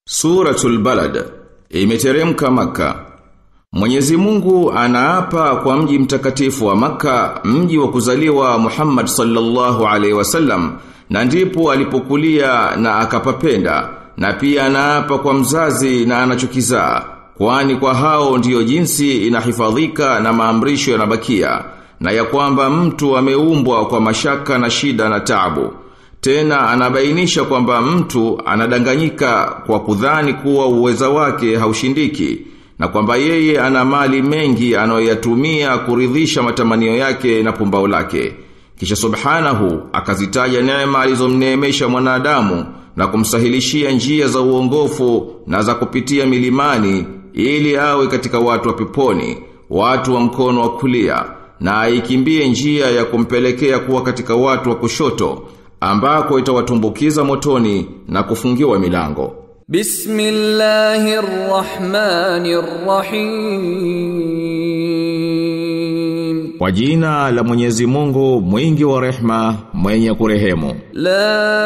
Suratul Balad imeteremka maka. Mwenyezi Mungu anaapa kwa mji mtakatifu wa maka, mji wa kuzaliwa Muhammad sallallahu alaihi wasallam, na ndipo alipokulia na akapapenda, na pia anaapa kwa mzazi na anachokizaa, kwani kwa hao ndiyo jinsi inahifadhika na maamrisho yanabakia, na ya kwamba mtu ameumbwa kwa mashaka na shida na taabu. Tena anabainisha kwamba mtu anadanganyika kwa kudhani kuwa uweza wake haushindiki na kwamba yeye ana mali mengi anayoyatumia kuridhisha matamanio yake na pumbao lake. Kisha subhanahu akazitaja neema alizomneemesha mwanadamu na kumsahilishia njia za uongofu na za kupitia milimani ili awe katika watu wa peponi, watu wa mkono wa kulia na aikimbie njia ya kumpelekea kuwa katika watu wa kushoto ambako itawatumbukiza motoni na kufungiwa milango. Bismillahirrahmanirrahim. Kwa jina la Mwenyezi Mungu mwingi wa rehma mwenye kurehemu. La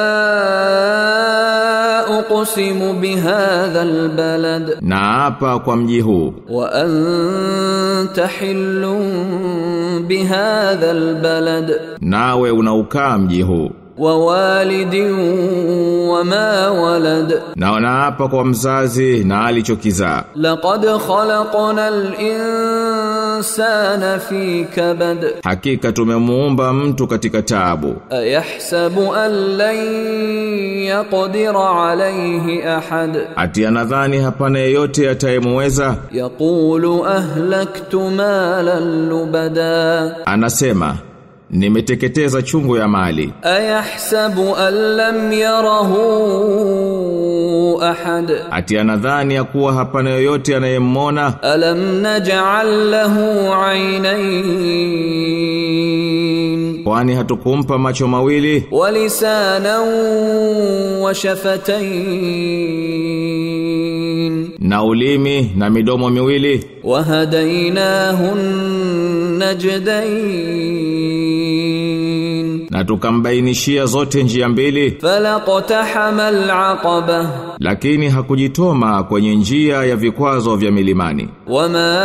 uqsimu bihadha albalad Na hapa kwa mji huu wa anta hillun bihadha albalad nawe unaukaa mji huu wa walidin wa ma walad na naapa kwa mzazi na alichokizaa laqad khalaqna al-insana fi kabad hakika tumemuumba mtu katika taabu ayahsabu an lan yaqdira alayhi ahad ati anadhani hapana yeyote atayemweza yaqulu ahlaktu malan lubada anasema nimeteketeza chungu ya mali ayahsabu an lam yarahu ahad ati anadhani ya kuwa hapana yoyote anayemmona alam naj'al lahu aynayn kwani hatukumpa macho mawili wa lisanan wa shafatayn na ulimi na midomo miwili wa hadaynahu najdayn na tukambainishia zote njia mbili falaqtahama al'aqaba lakini hakujitoma kwenye njia ya vikwazo vya milimani wama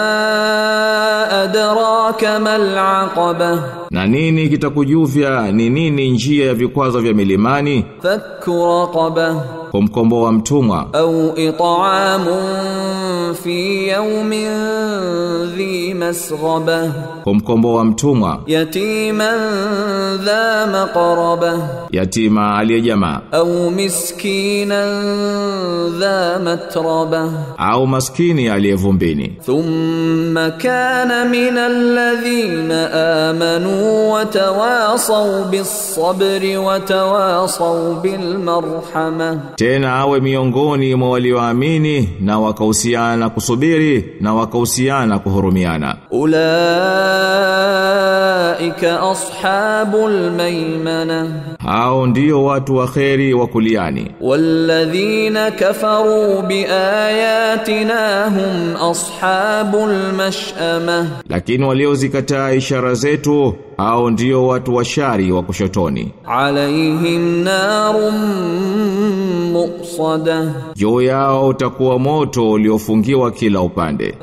adraka mal aqaba na nini kitakujuvya ni nini njia ya vikwazo vya milimani fakku raqaba kumkomboa mtumwa au it'amun fi yawmin dhi masghaba kumkomboa mtumwa yatiman dha maqraba yatima aliyejamaa au miskinan dha matraba au maskini aliyevumbini ثم كان من الذين آمنوا وتواصوا بالصبر وتواصوا بالمرحمة tena awe miongoni mwa walioamini na wakahusiana kusubiri na wakahusiana kuhurumiana أولئك أصحاب الميمنة hao ndio watu wa kheri wa kuliani والذين كفروا بآياتنا هم أصحاب المشأمة lakini waliozikataa ishara zetu hao ndio watu wa shari wa kushotoni عليهم نار مؤصدة juu yao utakuwa moto uliofungiwa kila upande